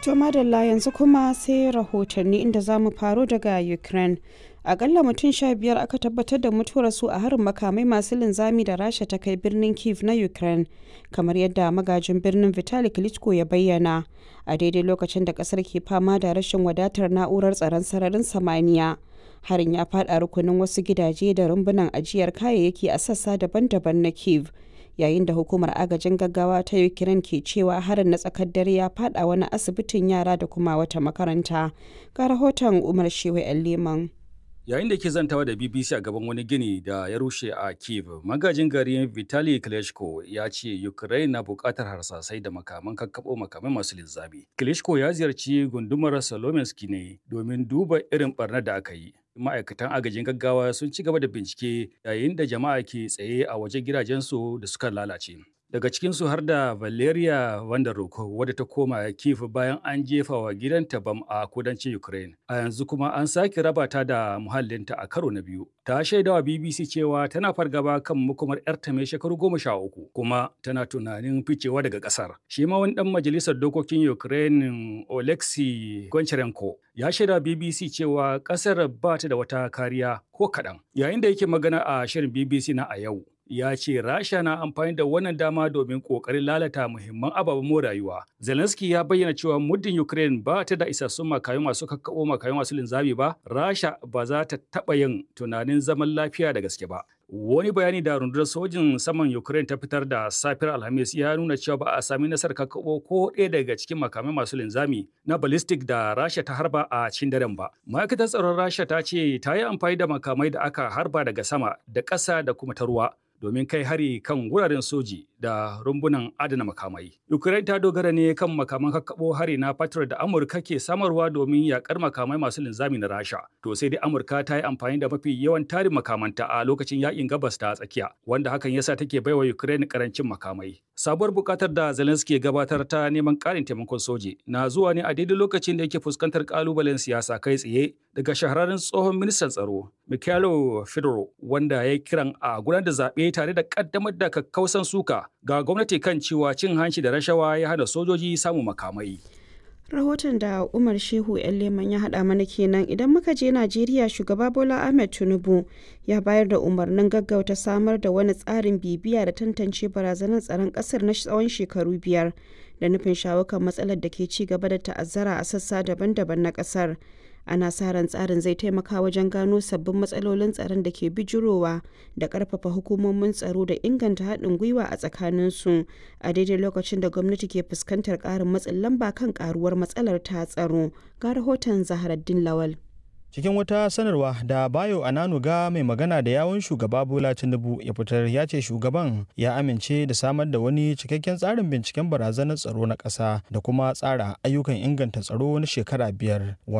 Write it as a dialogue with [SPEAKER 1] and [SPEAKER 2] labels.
[SPEAKER 1] To madalla yanzu kuma sai rahotanni inda za mu faro daga Ukraine. Akalla mutum sha biyar aka tabbatar da mutuwar su a harin makamai masu linzami da Rasha ta kai birnin Kiev na Ukraine, kamar yadda magajin birnin Vitali Klitschko ya bayyana. A daidai lokacin da kasar ke fama da rashin wadatar na'urar tsaron sararin samaniya. Harin ya faɗa rukunin wasu gidaje da rumbunan ajiyar kayayyaki a sassa daban-daban na Kiev. yayin da hukumar agajin gaggawa ta ukraine ke cewa harin na tsakar dare ya fada wani asibitin yara da kuma wata makaranta ga rahoton umar shewa yan leman
[SPEAKER 2] yayin da ke zantawa da bbc a gaban wani gini da ya rushe a kiev magajin gari vitali klitschko ya ce ukraine na bukatar harsasai da makaman kakkaɓo makamai masu linzami klitschko ya ziyarci gundumar salominski ne domin duba irin barnar da aka yi ma'aikatan agajin gaggawa sun ci gaba da bincike yayin da jama'a ke tsaye a wajen gidajensu da suka lalace daga cikinsu har da valeria vanderhoek wadda ta koma kiev bayan an jefa wa gidanta bam a kudancin ukraine a yanzu kuma an sake raba ta da muhallinta a karo na biyu ta shaidawa bbc cewa tana fargaba kan makomar yarta mai shekaru goma sha uku kuma tana tunanin ficewa daga kasar shi ma wani dan majalisar dokokin ukraine oleksiy goncharenko ya shaida bbc cewa kasar ba ta da wata kariya ko kaɗan yayin da yake magana a shirin bbc na a yau ya ce rasha na amfani da wannan dama domin kokarin lalata muhimman ababen more rayuwa zelensky ya bayyana cewa muddin ukraine ba ta da isassun makayu masu kakkaɓo makayu masu linzami ba rasha ba za ta taɓa yin tunanin zaman lafiya da gaske ba wani bayani da rundunar sojin saman ukraine ta fitar da safiyar alhamis ya nuna cewa ba a sami nasarar kakkaɓo ko ɗaya daga cikin makamai masu linzami na ballistic da rasha ta harba a cikin daren ba ma'aikatar tsaron rasha ta ce ta yi amfani da makamai da aka harba daga sama da ƙasa da kuma ta ruwa domin kai hari kan wuraren soji da rumbunan adana makamai. Ukraine ta dogara ne kan makaman kakkaɓo hari na Patriot da Amurka ke samarwa domin yakar makamai masu linzami na Rasha. To sai dai Amurka ta yi amfani da mafi yawan tarin makamanta a lokacin yakin gabas ta tsakiya, wanda hakan yasa take baiwa Ukraine karancin makamai. Sabuwar bukatar da Zelensky ya gabatar ta neman ƙarin taimakon soji na zuwa ne a daidai lokacin da yake fuskantar kalubalen siyasa kai tsaye daga shahararren tsohon ministan tsaro Mikhailo Fedorov wanda ya kiran a gudanar da zaɓe tare da ƙaddamar da kakkausan suka ga gwamnati kan cewa cin hanci da rashawa ya hana sojoji samun makamai.
[SPEAKER 1] rahoton da umar shehu yan leman ya haɗa mana kenan idan muka je najeriya shugaba bola ahmed tinubu ya bayar da umarnin gaggauta samar da wani tsarin bibiya da tantance barazanar tsaron ƙasar na tsawon shekaru biyar da nufin shawo kan matsalar da ke ci gaba da ta'azzara a sassa daban-daban na ƙasar ana sa ran tsarin zai taimaka wajen gano sabbin matsalolin tsaron da ke bijirowa da karfafa hukumomin tsaro da inganta haɗin gwiwa a tsakaninsu a daidai lokacin da gwamnati ke fuskantar ƙarin matsin lamba kan ƙaruwar matsalar ta tsaro ga rahoton zaharaddin lawal
[SPEAKER 3] cikin wata sanarwa da bayo ananuga mai magana da yawun shugaba bola tinubu ya fitar ya ce shugaban ya amince da samar da wani cikakken tsarin binciken barazanar tsaro na ƙasa da kuma tsara ayyukan inganta tsaro na shekara biyar